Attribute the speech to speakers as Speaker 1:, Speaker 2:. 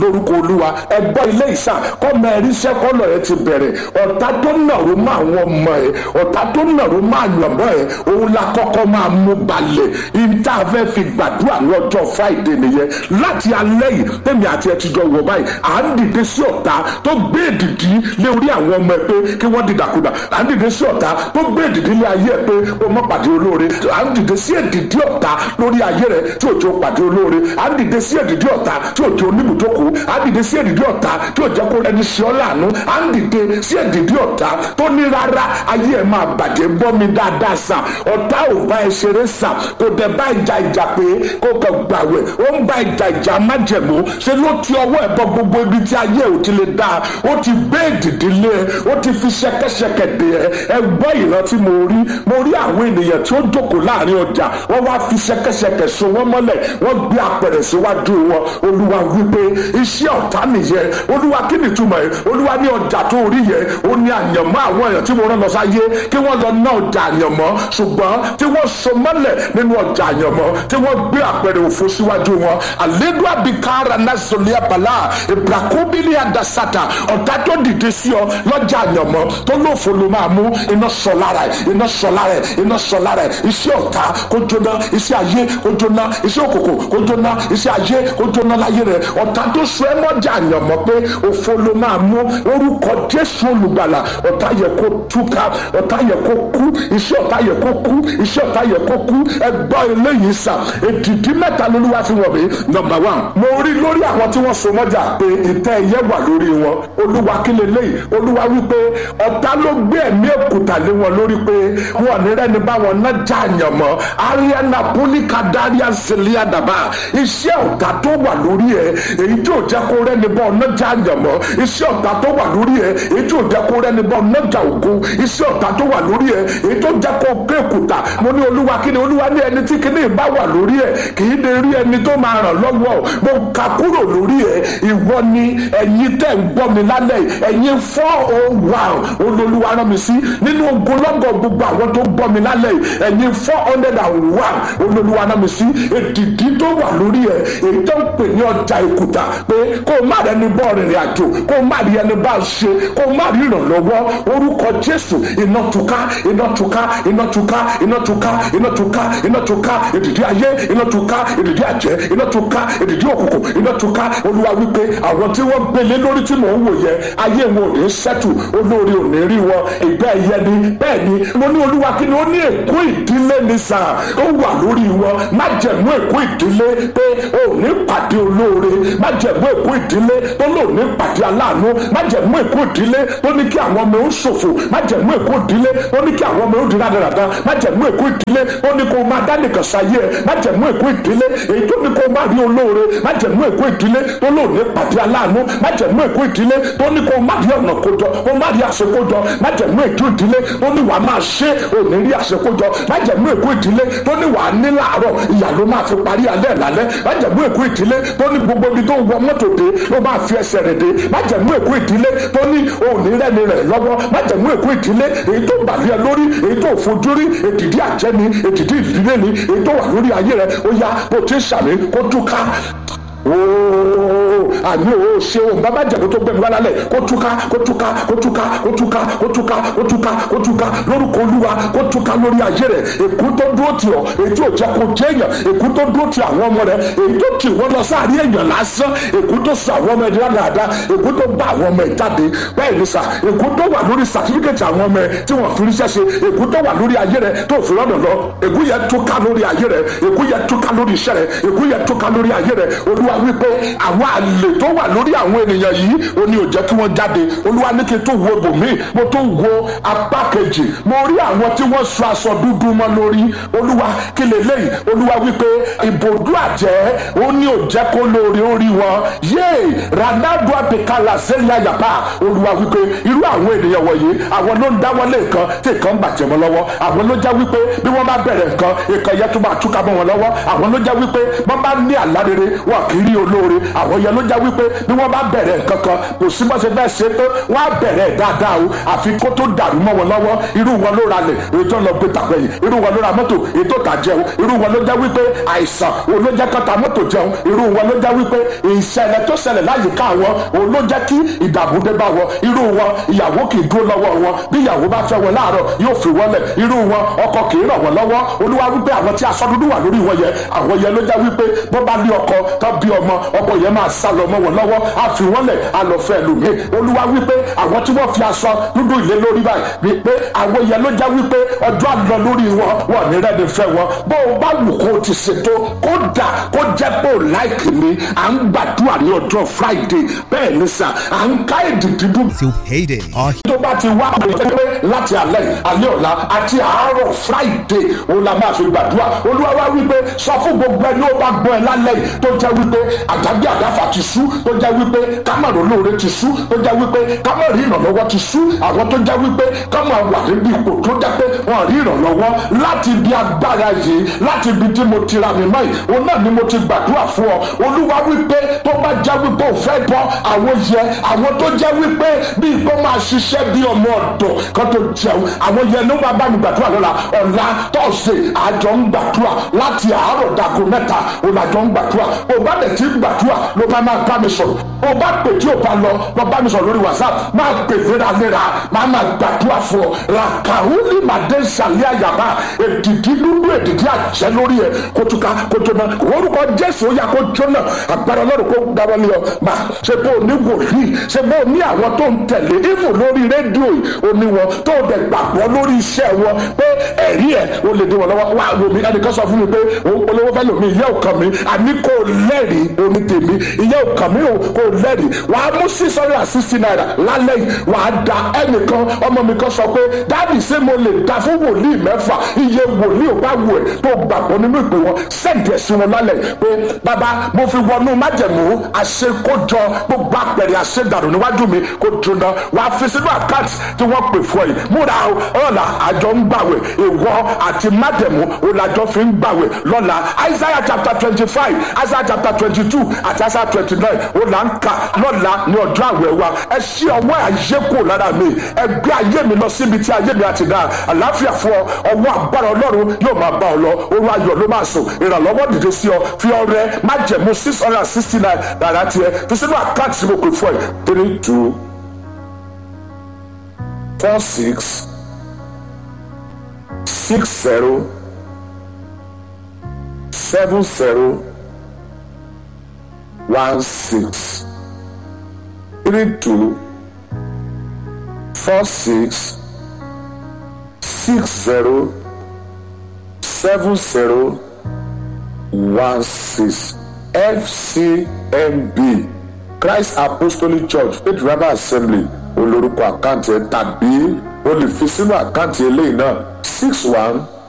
Speaker 1: lórúkọ olúwa ẹgbọ́n ilé ìsà kọ́mọ ẹ̀ríṣẹ́ kọ́lọ̀ ẹ ti bẹ̀rẹ̀ ọ̀tá tó nàró mọ́ àwọn ọmọ ẹ̀ ọ̀tá tó nàró mọ́ àyànmọ́ ẹ̀ òun la kọ́kọ́ máa mú balẹ̀ ìta fẹ́ fi gbàdúrà ní ọjọ́ friday nìyẹn láti alẹ́ yìí tẹ̀mí àti ẹ̀ ti jọ wọ̀ báyìí à ń dìde sí ọ̀tá tó gbé èdìdí lé orí àwọn ọmọ ẹ̀ pé kí wọ́n dìdàkudà à ń dìde sí ọ̀tá tó gbé èdìdí lé ayé ẹ̀ pé ó mọ́ pàdé olóore à ń dìde sí èdìdí ọ̀tá lórí ayé rẹ̀ tí òjò pàdé olóore à ń dìde sí èdìdí ọ̀tá tí òjò oníbùdókòó à ń dìde sí èdìdí ọ̀tá tí òjò kó ẹni sí ọ́ láàánú à ń dìde sí èdìdí ọ̀tá tó ní rárá ayé ẹ̀ máa bàjẹ́ gbọ́ mi dáadáa sà ọ̀tá ò bá ẹ ṣeré sà kò dẹ̀ bá ìjà ìjà pé kó kàn gbàwẹ̀ ó ń bá ìjà ìjà májẹ̀mú ṣe ló ti ọwọ́ ẹ̀ bọ gbogbo ibi tí ayé ò ti lè dáa ó ti gbé èdìdí lé ẹ ó ti fi ṣẹkẹṣẹkẹ dè ẹ ẹ gbọ́ ìran tí mo rí mo rí àwọn ènìyàn tí ó jókòó láàrin ọjà wọ́n wá fi ṣẹkẹṣẹkẹ so wọ́n mọ́lẹ̀ wọ́n gbé apẹ̀rẹ̀ síwájú wọn olúwa wípé iṣẹ́ ọ̀tá nìyẹn olúwa kí ni túmọ̀ ẹ̀ olúwa ní ọjà tó rí yẹn ó ní àyànmọ́ àwọn èèyàn tí mo rán lọ sáyé kí wọ́n lọ ná ọjà àyànmọ́ ṣùgbọ́n tí wọ́n so mọ́lẹ̀ nínú ọjà àyànmọ́ tí wọ́n gbé àpẹẹrẹ òfo síwájú wọn àlédú àbíkára násòlíà bàlá ìbrakúbílì àdàsátà ọ̀tá tó dìde sí ọ lọ́jà àyànmọ́ tó lófo ló máa mú iná sọ lára ẹ̀ iná sọ lára ẹ̀ iná sọ lára ẹ̀ iṣẹ́ ọ̀tá kó jóná iṣẹ́ ayé kó jóná iṣẹ́ òkòkò kó jóná iṣẹ́ ayé kó jóná láyé rẹ̀ ọ̀tá tó sọ ẹ́ mọ́jà àyànmọ́ pé òfo ló máa mú orúkọ jésù olùgbàlà ọ̀tá yẹ kó túká ọ̀tá yẹ kó kú iṣẹ́ ọ̀tá yẹ kó kú iṣẹ́ ọ̀tá yẹ kó kú ẹgbọ́ eléyìí sà èdìdí mẹ́ta lolúwa fi wọ̀ mí nọmba one mo rí lórí àwọn tí wọ́n so mọ́jà pé ìtẹ́ ẹyẹ wà lórí wọn olúwa kí leléyìí olúwa wípé ọ̀tá ló gbé ẹ̀mí èkúta lé wọn lórí pé wọn ní rẹ́ni bá wọn náà já àyàn mọ́ ariana pólíkà dáríà sílíà dàbà iṣẹ́ ọ̀tá tó wà lórí ẹ̀ èyí tí ò jẹ́ kó rẹ́ni bá ọ̀nà já àyàn mọ́ iṣẹ́ ọ̀tá tó wà lórí ẹ̀ èyí tí ò jẹ́ kó rẹ́ni bá ọ̀nà já ògo iṣẹ́ ọ̀tá tó wà lórí ẹ̀ èyí tó jẹ́ kó gbé èkúta mo ní olúwa kí ni olúwa ní ẹni tí kíní bá wà lórí ẹ̀ kì í lè rí ẹni tó máa ràn lọ́wọ́ mo kà kúrò lórí ẹ̀ ìwọ ni ẹ̀yin tẹ̀ ń gbọ́ mi lálẹ́ ẹ̀yin four oh one olólùwà rán mi sí nínú ogunlọ́gọ̀ gbogbo àwọn tó gbọ́ mi lálẹ́ ẹ̀yin four hundred and one olólùwà rán mi sí èdìdí tó wà lórí ẹ̀ èyí tó ń pè ní ọjà ìkùtà pé kó o má rẹ ní bọ́ọ̀ rìnrìn àjò kó o má rí ẹni bá ṣe kó o má rí ìrànlọ́wọ́ orúkọ jésù iná tuká iná tuká iná tuká iná tuká iná tuká iná tuká èdìdí ayé iná tuká èdìdí àjẹ́ iná tuká èdìdí òkùnkùn iná tuká olúwa wípé àwọn tí wọ́n gbélé lórí tí mò ń wò yẹ ayé wọn ò ní sẹ́tù olórí ò ní rí wọn ìgbẹ́ ẹ̀yẹ ni bẹ́ẹ̀ ni mo ní olúwa kí ni ó ní èkó ìdílé ní sàn ó wà lórí wọn má jẹ̀mú èkó ìdílé pé ò ní pàdé olóore má jẹ̀mú èkó ìdílé tó lò ní pàdé aláàánú má jẹ̀mú èkó ìdílé tó ní kí àwọn ọmọ ó ṣòfò má jẹ̀mú èkó ìdílé tó ní kí àwọn ọmọ ó di rádaràda má jẹ̀mú èkó ìdílé tó ní kó máa dá nìkan sáyé ẹ má jẹ̀mú èkó ìdílé èyí tó ní kó má rí olóore má jẹ̀mú èkó ìdílé tó lò ní pàdé aláàánú má jẹ̀mú èkó ìdílé tó ní kó má rí ọ̀nà kójọ kó má rí àṣekójọ má jẹ̀mú èkó ìdílé tó ní wàá máa ṣe òní rí àṣekójọ má jẹ̀mú èkó ìdílé tó ní wàá ní láàárọ̀ ìyà ló máa fi parí alẹ́ lálẹ́ má jẹ̀mú èkó ìdílé tó ní gbogbo ibi tó wọ mọ́tò dé ló máa fi ẹsẹ̀ rẹ̀ dé má jẹ̀mú èkó ìdílé tó ní òní rẹ́ni rẹ̀ lọ́wọ́ má jẹ̀mú èkó ìdílé èyí tó bàlẹ́ lórí èyí tó fojú rí èdìdí àjẹni èdìdí ìdílé ni èyí tó wà lórí ayé rẹ̀ ó yá bó ti sàmì kó túká ooo àní o ṣe o bàbá jẹ̀bú tó gbẹ̀mí wá lálẹ́ kó túká kó túká kó túká kó túká kó túká kó túká kó túká lórúkọ olúwa kó túká lórí ayé rẹ̀ èkú tó dúró tì ọ́ èyí tó jẹ́ kó jẹ́ èèyàn èkú tó dúró tì àwọn ọmọ rẹ̀ èyí tó tì wọ́n lọ sáàrí èèyàn lásán èkú tó sọ àwọn ọmọ ẹ̀dá dáadáa èkú tó bá àwọn ọmọ ẹ̀ jáde bẹ́ẹ̀ ni sà èkú tó wà lórí sàtífíkẹ̀tì àwọn ọmọ ẹ̀ tí wọ́n fi ríṣẹ́ ṣe èkú tó wà lórí ayé rẹ̀ tó fi rọ́nà lọ èkú yẹ túká lórí ayé rẹ̀ èkú yẹ túká lórí iṣẹ́ rẹ̀ èkú yẹ túká lórí ayé rẹ̀ olúwa wípé àwọn àlè tó wà lórí àwọn ènìyàn yìí ó ní ó jẹ́ kí wọ́n jáde olúwa ní kí n tó wo bòmíì mo tó wo apá kejì mo rí àwọn tí wọ́n sọ aṣọ dúdú mọ́ lórí olúwa kí lélẹ́yìí olúwa wípé ìbòdú àjẹ́ ó ní ó jẹ́ kó lóore orí wọn yéè ranadu abikala sẹ́yìn àyàpá olúwa wípé irú àwọn ènìyàn wọ̀nyí àwọn ló ń dáwọ́lé nǹkan tí nǹkan ń bàjẹ́ mọ́ lọ́wọ́ àwọn ló já wípé bí wọ́n bá bẹ̀rẹ̀ nǹkan nǹkan yẹn tó máa túká mọ́ wọn lọ́wọ́ àwọn ló já wípé wọ́n bá ní àlá rere wọn kì í rí olóore àwọn yẹn ló já wípé bí wọ́n bá bẹ̀rẹ̀ nǹkan kan kò sí bó ṣe fẹ́ ṣe tó wọ́n á bẹ̀rẹ̀ dáadáa o àfi kó tó dàrú mọ́ wọn lọ́wọ́ irú wọn ló ralẹ̀ èyí tó lọ gbé tàgbẹ̀yìn irú wọn ló ra mọ́tò èyí tó tà jẹun irú wọn ló já wípé àìsàn òun ló jẹ́ kọ́ta mọ́tò jẹun irú wọn ló já wípé ìṣẹ̀lẹ̀ tó ṣẹlẹ̀ láyìíká wọn òun ló jẹ́ kí ìdààmú dé bá wọn irú wọn ìyàwó kì í dúró lọ́wọ́ wọn bí ìyàwó bá fẹ́ wọn láàárọ̀ yóò fi wọ́n lẹ̀ irú wọn ọkọ kì í ràn wọ́n lọ́wọ́ olúwa wípé àwọn tí aṣọ dúdú wà lórí wọn yẹn àwọn yẹn ló já wípé bó bá ní ọkọ tó bí ọmọ ọkọ yẹn máa sá lọ mọ́ wọn lọ́wọ́ á fi wọ́n lẹ̀ á lọ fẹ́ lómi olúwa wípé àwọn tí wọ́n fi aṣọ dúdú ilé lórí báyìí wípé àwọn yẹn ló já wípé ọjọ́ àlọ́ lórí wọn wọn ní rẹ́ni fẹ́ wọn bó o bá wù kó o ti ṣètò kó dà kó jẹ́ pé o láìkì mi à ń gbàdúrà ní ọjọ́ friday bẹ́ẹ̀ ni sà à ń ká èdè dídùn
Speaker 2: till payday. Our
Speaker 1: tó bá ti wá pé láti alẹ́ alẹ́ ọ̀la àti àárọ̀ friday òun la máa fi gbàdúrà olúwa wá wípé sọ fún gbogbo ẹni ó bá gbọ́ ẹ lálẹ́ yìí tó jẹ́ wípé àjàgbé àdáfà ti sú tó jẹ́ wípé kámọ̀rún olóore ti sú tó jẹ́ wípé kámọ̀rún ìrànlọ́wọ́ ti sú àwọn tó jẹ́ wípé kámọ̀ wà níbi ipò tó jẹ́ pé wọ́n rí ìrànlọ́wọ́ láti ibi agbára yìí láti ibi tí mo ti ra mi mọ́ yìí òun náà ni mo ti gbàdúrà fún ọ olúwa wípé tó bá jẹ́ wípé ò fẹ́ bọ́ àwọn yẹ àwọn tó jẹ́ wípé bí ìgbó máa ṣiṣẹ́ bí ọmọ ọ̀dọ̀ kan tó jẹun àwọn yẹn ló máa bá mi gbàdúrà lọ́la ọ̀la tọ́sẹ̀ àjọ ń gbàdúrà láti àárọ̀ dago mẹ́ta òun àjọ ń gbàdúrà ò bá dẹ̀ ti gbàdúrà ló máa máa bá mi sọ̀rọ̀ ò bá pè tí ò bá lọ lọ bá mi sọ̀rọ̀ lórí whatsapp máa pè léraléra máa máa gbàdúrà fún ọ làkàrúlì màdé sàlẹ̀ àyàbá èdìdí dúdú èdìdí àjẹ́ lórí ẹ̀ kótóka kótóna orúkọ jésù ó yà kó jóná agbára ọlọ́run kó dáwọ́ ní ọ máa ṣe bó o ní wòlíì ṣe bó o ní àwọn tó ń tẹ̀lé ìmù lórí rédíò yìí oní wọn tó dẹ̀ gbàgbọ́ lórí iṣẹ́ wọn pé ẹ̀rí ẹ̀ o lè dé wọn lọ́wọ́ wá lomi ẹnìkan sọ fún mi pé òun polówó fẹ́ lomi ìyá òkan mi àní kò lẹ́rìí omi tèmi ìyá òkan mi ò kò lẹ́rìí wàá mú six hundred and sixty naira lálẹ́ yìí wàá da ẹnìkan ọmọ mi kan sọ pé dáàbì ṣé mo lè da fún wòlíì mẹ́fà iye wòlíì ò bá wù ẹ̀ tó gbàgbọ́ nínú ìpè wọn sẹ́ǹdì ẹ̀sìn wọn lálẹ́ pé bàbá mo fi wọnú májẹ̀mú àṣekójọ gbogbo àpẹẹrẹ àṣedàrú níwájú mi kó jóná wàá fi sínú àkáǹtì tí wọ́n pè fún ẹ yìí múra o ọ̀la àjọ ń gbàwẹ̀ ìwọ àti májẹ̀mú òlàjọ fi ń gbàwẹ̀ lọ́la isaiah chapter twenty five isaiah chapter twenty two àti isaiah twenty nine òlà ń kà lọ́la ní ọjọ́ àwẹ̀ wa ẹ ṣí ọwọ́ ayé kò lára mi ẹ gbé ayé mi lọ síbi tí ayé mi àti dáa àlàáfíà fún ọ ọwọ́ agbára ọlọ́run yóò máa bá ọ lọ orun ayọ̀ ló máa sùn ìrànlọ́wọ́ dìde sí ọ fi ọrẹ májẹ̀mú six hundred and sixty nine dára tiẹ̀ fi sínú àkáǹtì tí mo pè fún ẹ three two four six six zero seven zero one six three two four six six zero seven zero one six fcmb christ apostolic church faith revival assembly olórúkọ àkáǹtì ẹ tàbí o lè fi sínú àkáǹtì eléyìí náà six one